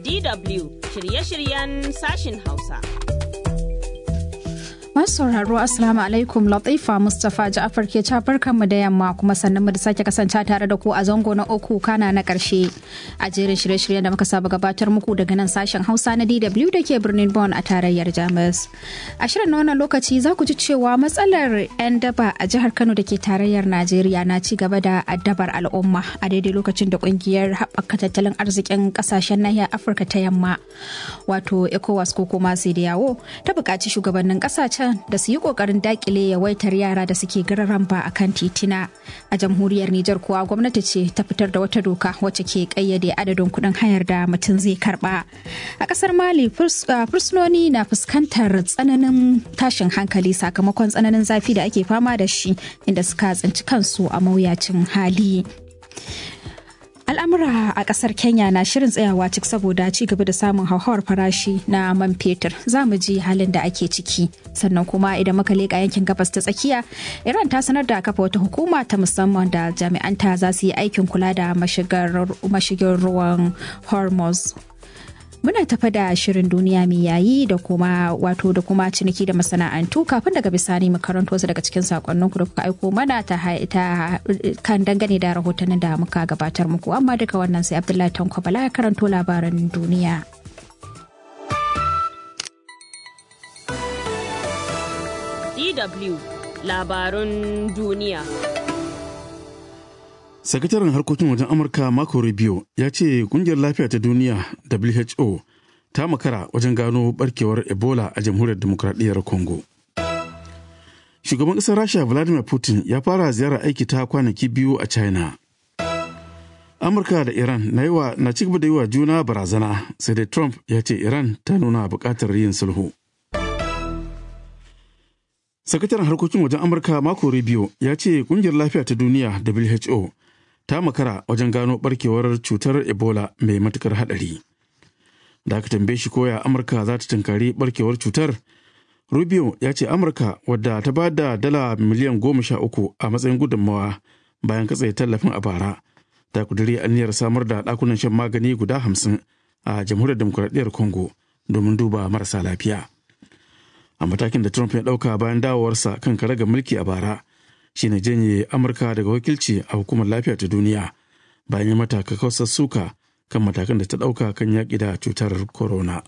DW shirye-shiryen sashin Hausa. Masu sauraro Assalamu alaikum Latifa Mustapha Ja'afar ke barkan mu da yamma kuma sannan mu da sake kasance tare da ku a zango na uku kana na karshe a jerin shirye-shiryen da muka saba gabatar muku daga nan sashen Hausa na DW da ke birnin Bonn a tarayyar Jamus. A shirin na wannan lokaci za ku ji cewa matsalar 'yan daba a jihar Kano da ke tarayyar Najeriya na ci gaba da addabar al'umma a daidai lokacin da kungiyar haɓaka tattalin arzikin ƙasashen nahiyar Afirka ta yamma wato ECOWAS ko kuma yawo ta buƙaci shugabannin ƙasashen da su yi kokarin dakile yawaitar yara da suke gararan ba a kan titina a jamhuriyar Nijar kuwa gwamnati ce ta fitar da wata doka wacce ke kayyade adadin kuɗin hayar da mutum zai karba a ƙasar Mali fursunoni na fuskantar tsananin tashin hankali sakamakon tsananin zafi da ake fama da shi inda suka tsinci kansu a mawuyacin hali. al'amura a kasar kenya na shirin tsayawa cik saboda ci gaba da samun hauhawar farashi na man fetur za mu ji halin da ake ciki sannan kuma idan muka leƙa yankin gabas ta tsakiya iran ta sanar da kafa wata hukuma ta musamman da jami'anta za su yi aikin kula da mashigin ruwan hormuz muna tafa da shirin duniya mai yayi da kuma wato da kuma ciniki da masana'antu kafin daga bisani mu karanto wasu daga cikin sakonninku da kuka aiko mana ta, kan dangane da rahotannin da muka gabatar muku amma duka wannan sai abdullahi tanko bala ya karanto labaran duniya DW labarun duniya sakataren harkokin wajen amurka marco rubio ya ce kungiyar lafiya ta duniya who ta makara wajen gano barkewar ebola a jamhuriyar demokradiyyar congo shugaban ƙasar rasha vladimir putin ya fara ziyarar aiki ta kwanaki biyu a china amurka da iran na, yiwa, na cigaba da yi wa juna barazana sai dai trump ya ce iran ta nuna buƙatar yin sulhu sakataren harkokin wajen amurka marco rubio ya ce kungiyar lafiya ta duniya who ta makara wajen gano barkewar cutar ebola mai matukar hadari da aka tambaye shi koya amurka za ta tunkari barkewar cutar rubio ya ce amurka wadda ta ba da dala miliyan goma sha uku a matsayin gudunmawa bayan katse tallafin a bara ta kuduri aniyar samar da dakunan shan magani guda hamsin a jamhuriyar demokuraɗiyyar congo domin duba marasa lafiya a matakin da trump ya ɗauka bayan dawowarsa kan karagar mulki a bara shine janye amurka daga wakilci a hukumar lafiya ta duniya bayan ya mata kakkausar suka kan matakan da ta ɗauka kan yaƙi da cutar corona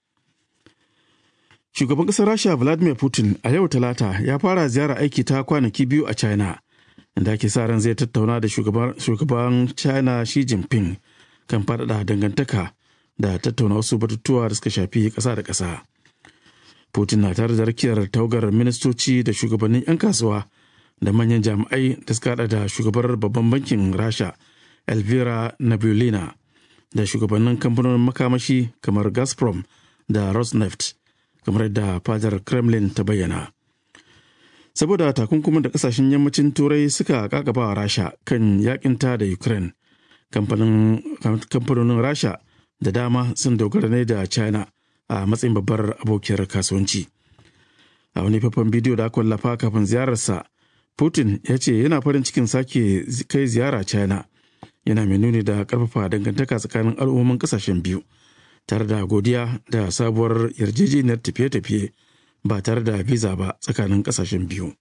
shugaban ƙasar rasha vladimir putin a yau talata ya fara ziyara aiki ta kwanaki biyu a china inda ake sa ran zai tattauna da shugaban china xi jinping kan faɗaɗa dangantaka da tattauna wasu batutuwa da suka shafi ƙasa da ƙasa putin na tare da rakiyar tawagar ministoci da shugabannin 'yan kasuwa da manyan jami'ai da suka hada da shugabar babban bankin rasha elvira nabulina da shugabannin kamfanonin makamashi kamar gazprom da rosneft kamar yadda fadar kremlin ta bayyana saboda takunkumin da kasashen yammacin turai suka kakaba rasha kan yakinta da ukraine kamfanonin rasha da dama sun dogara ne da china a matsayin babbar abokiyar kasuwanci a wani faifan bidiyo da aka wallafa kafin ziyararsa Putin ya ce yana farin cikin sake kai ziyara China yana mai nuni da karfafa dangantaka tsakanin al'ummomin kasashen biyu tare da godiya da sabuwar yarjejeniyar tafiye-tafiye ba tare da visa ba tsakanin kasashen biyu.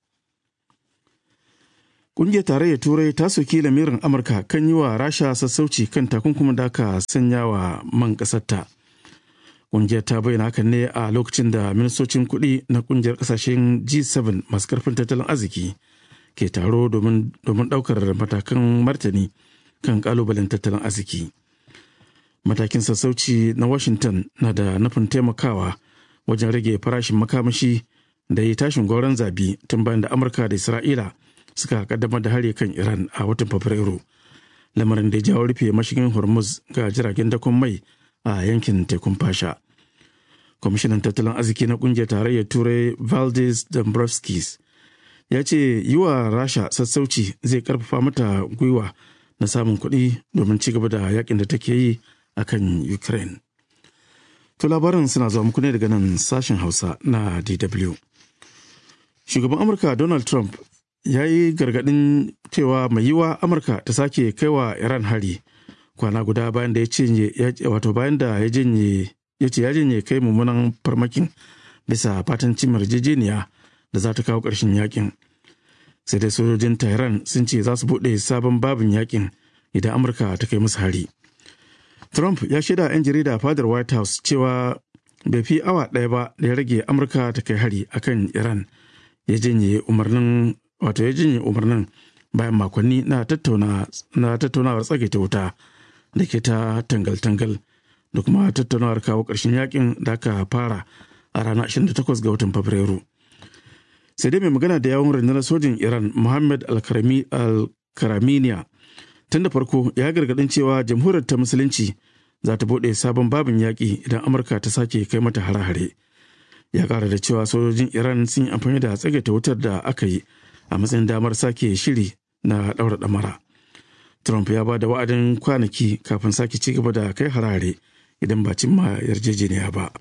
Ƙungiyar tarayyar Turai ta soki lamirin Amurka kan yi wa Rasha sassauci kan takunkumin da aka sanya wa man ƙasarta. Ƙungiyar ta bayyana hakan ne a lokacin da ministocin kuɗi na ƙungiyar ƙasashen G7 masu ƙarfin tattalin arziki ke taro domin ɗaukar matakan martani kan ƙalubalen tattalin arziki. Matakin sassauci na Washington na da nufin taimakawa wajen rage farashin makamashi da yi tashin gauran zabi tun bayan da Amurka da Isra'ila suka kaddamar da hari kan Iran a watan Fabrairu. Lamarin da ya jawo rufe mashigin Hormuz ga jiragen dakon mai a yankin tekun fasha. Kwamishinan tattalin arziki na kungiyar tarayyar Turai Valdis Dombrovskis ya ce yi wa Rasha sassauci zai karfafa mata gwiwa na samun kuɗi domin ci gaba da yakin da take yi a kan Ukraine. To labaran suna zuwa muku ne daga nan sashen Hausa na DW. Shugaban Amurka Donald Trump ya yi gargaɗin cewa mai yiwa Amurka ta sake kaiwa Iran hari kwana guda bayan da ya cinye wato bayan da ya janye ya ce ya janye kai mummunan farmakin bisa fatan cimar yarjejeniya da za ta kawo ƙarshen yakin sai dai sojojin tehran sun ce za su buɗe sabon babin yakin idan amurka ta kai musu hari trump ya shaida 'yan jarida fadar white house cewa bai fi awa ɗaya ba da ya rage amurka ta kai hari akan iran ya janye umarnin wato ya janye umarnin bayan makonni na tattaunawar tsagaita wuta da ke ta tangal-tangal da kuma tattaunawar kawo ƙarshen yakin da aka fara a ranar 28 ga watan fabrairu sai dai mai magana da yawon rundunar sojin iran muhammad al-karaminiya tun da farko ya gargadin cewa jamhuriyar ta musulunci za ta bude sabon babin yaƙi idan amurka ta sake kai mata hare-hare ya ƙara da cewa sojojin iran sun yi amfani da tsagaita wutar da aka yi a matsayin damar sake shiri na ɗaura ɗamara trump ya ba da wa'adin kwanaki kafin sake ci gaba da kai harare idan ba cimma yarjejeniya ba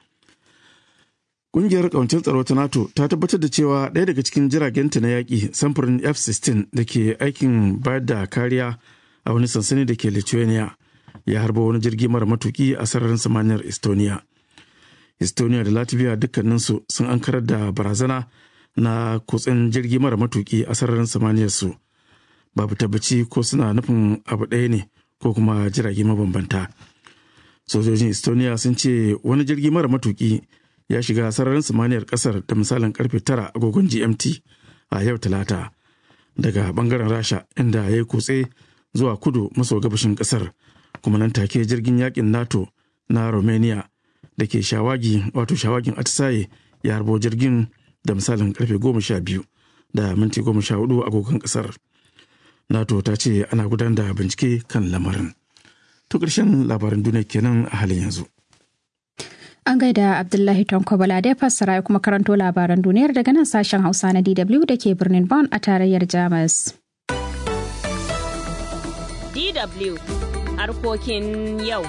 Ƙungiyar ƙawancin tsaro ta NATO ta tabbatar da cewa ɗaya daga cikin jiragenta na yaƙi samfurin F-16 da ke aikin bayar da kariya a wani sansani da ke Lithuania ya harba wani jirgi mara matuki a sararin samaniyar Estonia. Estonia da Latvia dukkaninsu sun ankarar da barazana na kutsen jirgi mara matuki a sararin samaniyar su. Babu tabbaci ko suna nufin abu ɗaya ne ko kuma jirage mabambanta. Sojojin Estonia sun ce wani jirgi mara matuki ya shiga sararin samaniyar kasar da misalin karfe tara agogon gmt a yau talata daga bangaren rasha inda ya yi kutse zuwa kudu maso gabashin kasar kuma nan take jirgin yakin nato na romania da ke shawagi wato shawagin atisaye ya harbo jirgin da misalin karfe goma sha biyu da minti goma sha hudu agogon kasar nato ta ce ana gudanar da bincike kan lamarin to ƙarshen labaran duniya kenan a halin yanzu An gaida Abdullahi Tonko Bala da ya fassara ya kuma karanto labaran duniyar daga nan sashen Hausa na DW da ke birnin Bonn a tarayyar Jamus. DW harkokin yau.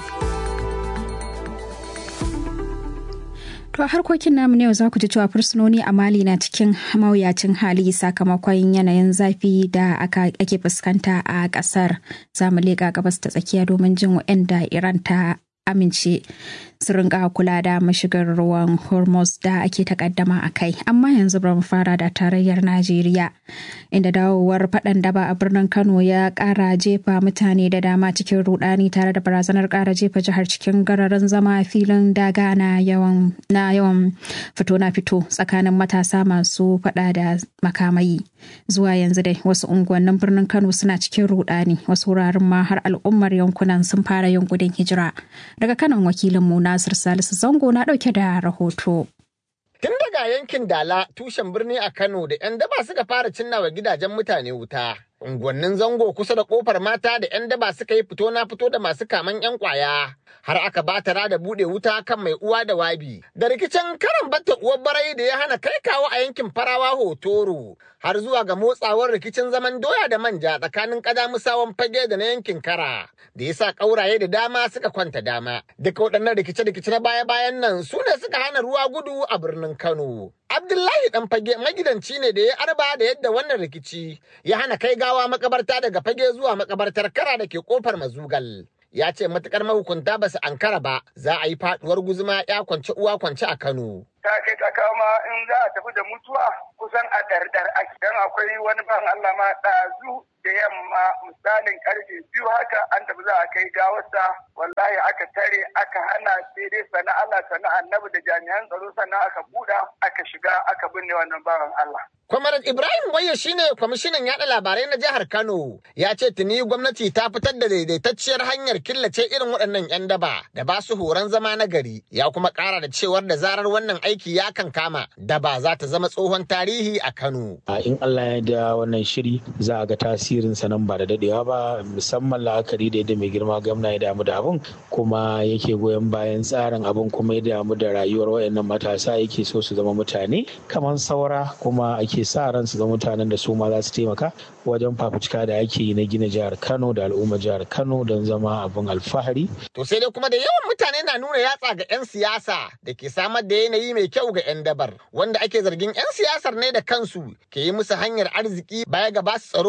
To harkokin namu ne yau za ku ji cewa fursunoni a Mali na cikin mawuyacin hali sakamakon yanayin zafi da ake fuskanta a ƙasar. Za mu leƙa gabas ta tsakiya domin jin waɗanda Iran ta amince su rinka kula da mashigar ruwan hormuz da ake takaddama a kai amma yanzu bari mu fara da tarayyar najeriya inda dawowar faɗan daba a birnin kano ya ƙara jefa mutane da dama cikin rudani tare da barazanar ƙara jefa jihar cikin gararin zama filin daga na yawan na yawan fito na fito tsakanin matasa masu faɗa da makamai zuwa yanzu dai wasu unguwannin birnin kano suna cikin rudani wasu wuraren ma har al'ummar yankunan sun fara yin gudun hijira daga kanan wakilinmu Nasir Salisu Zango na ɗauke da rahoto. Tun daga yankin Dala tushen birni a Kano da 'yan daba suka fara cinnawa gidajen mutane wuta. Unguwannin zango kusa da kofar mata da 'yan daba suka yi fito na fito da masu kaman 'yan kwaya. Har aka batara da buɗe wuta kan mai uwa da wabi. Da rikicin karan batta uwar barai da ya hana kai kawo a yankin farawa hotoro. Har zuwa ga motsawar rikicin zaman doya da manja tsakanin musawan fage da na yankin kara. Da ya sa ƙauraye da dama suka kwanta dama. Duka waɗannan rikice-rikice na baya-bayan nan su ne suka hana ruwa gudu a birnin Kano. Abdullahi dan fage magidanci ne da ya arba da yadda wannan rikici ya hana kai gawa makabarta daga fage zuwa makabartar kara da ke kofar mazugal. Ya ce matukar mahukunta ba su ankara ba za a yi faduwar guzuma ya kwance uwa kwance a Kano. ta kai ta kama in za a tafi da mutuwa kusan a ɗarɗar ake dan akwai wani ban Allah ma ɗazu da yamma misalin karfe biyu haka an tafi za a kai gawarsa wallahi aka tare aka hana sai dai sana Allah sana annabi da jami'an tsaro sannan aka buɗa aka shiga aka binne wannan bawan Allah. Kwamarat Ibrahim Waye shine kwamishinan yaɗa labarai na jihar Kano ya ce tuni gwamnati ta fitar da daidaitacciyar hanyar killace irin waɗannan 'yan daba da ba su horon zama na gari ya kuma ƙara da cewar da zarar wannan aiki ya kan kama daba za ta zama tsohon tarihi a Kano. In Allah ya da wannan shiri za a ga tasirin sa nan ba da dadewa ba musamman la'akari da yadda mai girma gwamna ya damu da abun kuma yake goyon bayan tsarin abun kuma ya damu da rayuwar wayannan matasa yake so su zama mutane kamar saura kuma ake sa ran su zama mutanen da su ma za su taimaka wajen fafutuka da ake yi na gina jihar Kano da al'ummar jihar Kano don zama abun alfahari. To sai dai kuma da yawan mutane na nuna yatsa ga 'yan siyasa da ke samar da yanayi mai kyau ga 'yan dabar wanda ake zargin 'yan siyasar ne da kansu ke yi musu hanyar arziki baya ga basu tsaro idan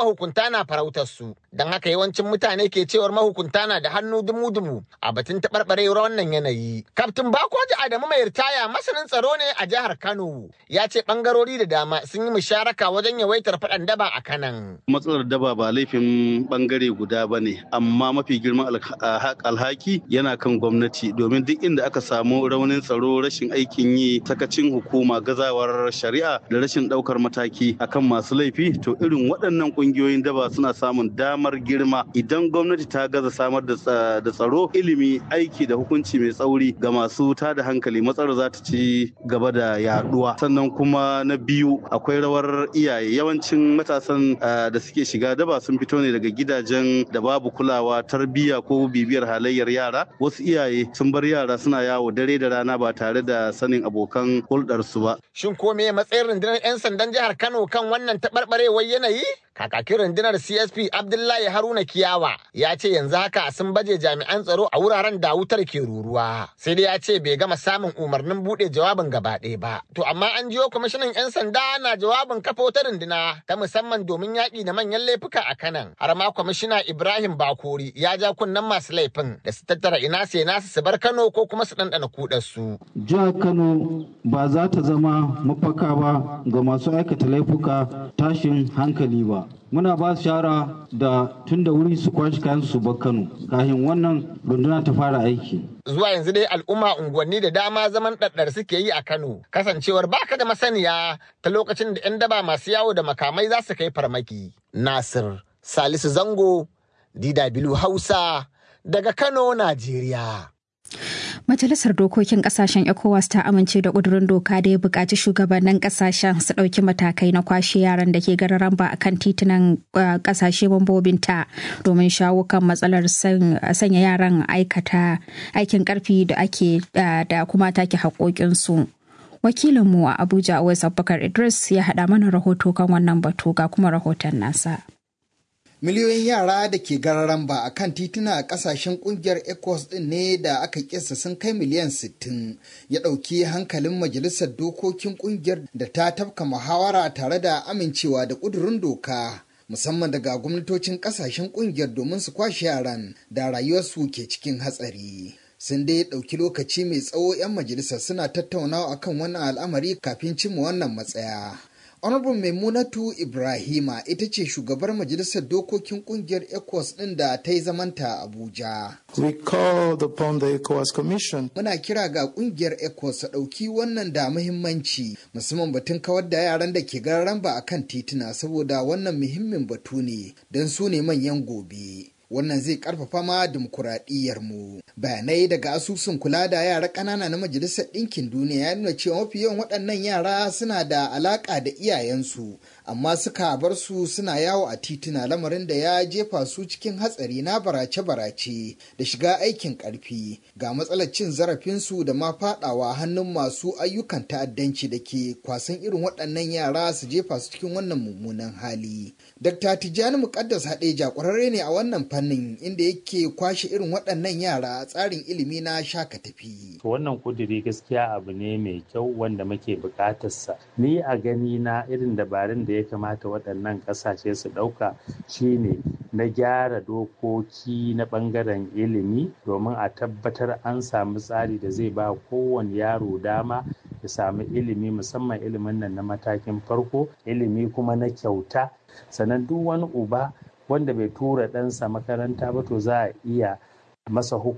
mahukunta na farautar su. Don haka yawancin mutane ke cewar mahukunta na da hannu dumu-dumu a batun taɓarɓarewar wannan yanayi. Kaftin Bakoji Adamu mai ritaya masanin tsaro ne a jihar Kano. Ya ce ɓangarori da dama sun yi musharaka wajen yawaitar faɗan daba a kanan. Matsalar daba ba laifin ɓangare guda ba ne, amma mafi girman alhaki yana kan gwamnati domin duk inda aka samu raunin tsaro rashin aikin yi sakacin hukuma gazawar shari'a da rashin ɗaukar mataki akan masu laifi to irin waɗannan ƙungiyoyin daba suna samun damar girma idan gwamnati ta gaza samar da tsaro ilimi aiki da hukunci mai tsauri ga masu tada hankali matsalar za ta ci gaba da yaduwa sannan kuma na biyu akwai rawar iyaye yawancin matasan da suke shiga daba sun fito ne daga gidajen da babu kulawa tarbiyya ko bibiyar halayyar yara wasu iyaye sun bar yara suna yawo dare da rana ba tare da sanin abokan hulɗarsu ba. Shin ko me matsayin rundunar 'yan sandan jihar Kano kan wannan taɓarɓarewar yanayi? Kakakin rundunar CSP Abdullahi Haruna Kiyawa ya ce yanzu haka sun baje jami'an tsaro a wuraren da wutar ke ruruwa. Sai dai ya ce bai gama samun umarnin buɗe jawabin gaba ɗaya ba. To amma an jiyo kwamishinan 'yan sanda na jawabin kafa wata runduna ta musamman domin yaƙi da manyan laifuka a kanan. Har ma kwamishina Ibrahim Bakori ya ja kunnen masu laifin da su tattara ina sai nasu su bar Kano ko kuma su ɗanɗana kuɗarsu. Jihar Kano ba za ta zama mafaka ba ga masu aikata laifuka tashin hankali ba. muna ba su shara da tun da wuri su kwashi kayan su bar Kano kafin wannan runduna ta fara aiki. Zuwa yanzu dai al'umma unguwanni da dama zaman ɗaɗɗar suke yi a Kano kasancewar baka da masaniya ta lokacin da 'yan daba masu yawo da makamai za su kai farmaki. Nasir Salisu Zango DW Hausa daga Kano, Najeriya. Majalisar Dokokin Kasashen ECOWAS ta amince da ƙudurin doka da ya buƙaci shugabannin kasashen su ɗauki matakai na kwashe yaran da ke gararan ba a kan titunan ƙasashe mambobinta domin shawo kan matsalar sanya yaran aikata aikin ƙarfi da ake da kuma take haƙoƙinsu. Wakilinmu a Abuja Awais Abubakar Idris ya haɗa mana rahoto kan wannan batu ga kuma rahoton nasa. miliyoyin yara da ke gararan ba a kan tituna a kasashen kungiyar ecos din ne da aka kisa sun kai miliyan 60 ya ɗauki hankalin majalisar dokokin kungiyar da ta tafka muhawara tare da amincewa da ƙudurin doka musamman daga gwamnatocin kasashen kungiyar domin su kwashe yaran da rayuwarsu ke cikin hatsari sun dai ɗauki lokaci mai tsawo 'yan majalisar suna tattaunawa akan wannan al'amari kafin cimma wannan matsaya Honorable Maimunatu Ibrahima ita ce shugabar majalisar dokokin kungiyar ECOWAS ɗin da ta yi zamanta Abuja. We called upon the ECOWAS Commission. Muna kira ga kungiyar ECOWAS ta ɗauki wannan da muhimmanci musamman batun kawar da yaran da ke gararan ba a kan tituna saboda wannan muhimmin batu ne don su ne manyan gobe. wannan zai karfafa ma dimokuraɗiyyar mu bayanai daga asusun kula da yara ƙanana na majalisar ɗinkin duniya ya nuna cewa mafi yawan waɗannan yara suna da alaƙa da iyayensu amma suka bar su suna yawo a tituna lamarin da ya jefa su cikin hatsari na barace-barace da shiga aikin ƙarfi ga matsalar cin zarafinsu da ma faɗawa hannun masu ayyukan ta'addanci da ke kwasan irin waɗannan yara su jefa su cikin wannan mummunan hali dr tijjani muƙaddas haɗeja ƙwararre ne a wannan fannin inda yake kwashe irin waɗannan yara a tsarin ilimi na shaka tafi. Wannan kuduri gaskiya abu ne mai kyau wanda muke buƙatarsa. Ni a gani na irin dabarun da ya kamata waɗannan ƙasashe su ɗauka shine na gyara dokoki na ɓangaren ilimi domin a tabbatar an samu tsari da zai ba kowane yaro dama ya samu ilimi musamman ilimin nan na matakin farko ilimi kuma na kyauta sannan duk wani uba wanda bai tura ɗansa makaranta ba to za a iya masa